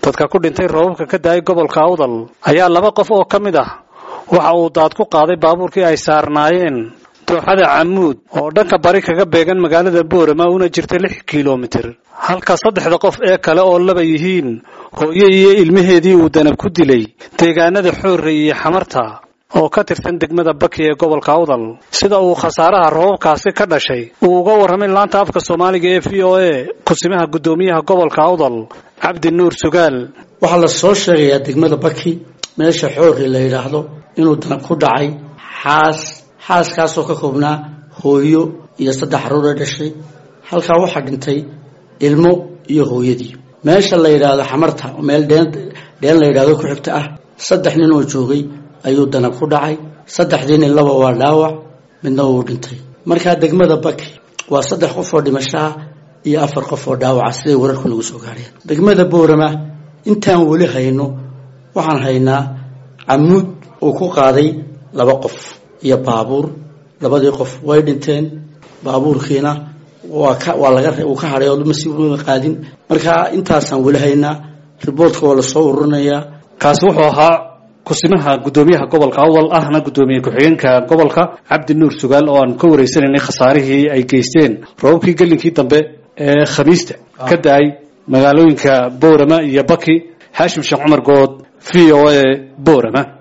dadka ku dhintay roobabka ka daayay gobolka awdal ayaa laba qof oo ka mid ah waxa uu daad ku qaaday baabuurkii ay saarnaayeen dooxada camuud oo dhanka bari kaga beegan magaalada boorama una jirta lix kilomitir halka saddexda qof ee kale oo laba yihiin hooye iyo ilmaheedii uu danab ku dilay deegaanada xoorre iyo xamarta oo ka tirsan degmada baki ee gobolka awdal sida uu khasaaraha roobabkaasi ka dhashay uu uga warramay laanta afka soomaaliga ee v o a kusimaha guddoomiyaha gobolka awdal cabdi nuur sugaal waxaa la soo sheegayaa degmada baki meesha xoorre la yidhaahdo inuu danab ku dhacay xaas xaaskaasoo ka koobnaa hooyo iyo saddex caruur ee dhashay halkaa waxaa dhintay ilmo iyo hooyadii meesha la yidhaahdo xamarta meel dheen dheen la yidhahdo ku xigta ah saddex nin oo joogay ayuu danab ku dhacay saddexdii nin laba waa dhaawac midna wuu dhintay markaa degmada baki waa saddex qof oo dhimashaha iyo afar qof oo dhaawaca siday wararku nagu soo gaadheen degmada boorama intaan weli hayno waxaan haynaa camuud uu ku qaaday laba qof iyo baabuur labadii qof way dhinteen baabuurkiina waa ka waa laga uu ka hadhay oo masi qaadin markaa intaasaan weli haynaa riboortka waa lasoo ururinayaa kaasi wuxuu ahaa kusimaha guddoomiyaha gobolka awdal ahna guddoomiye ku-xigeenka gobolka cabdi nuur sugaal oo aan ka wareysanaynay khasaarihii ay geysteen roobabkii gelinkii dambe ee khamiista ka da-ay magaalooyinka boorama iyo baki xaashim sheekh cumar good v o a boorama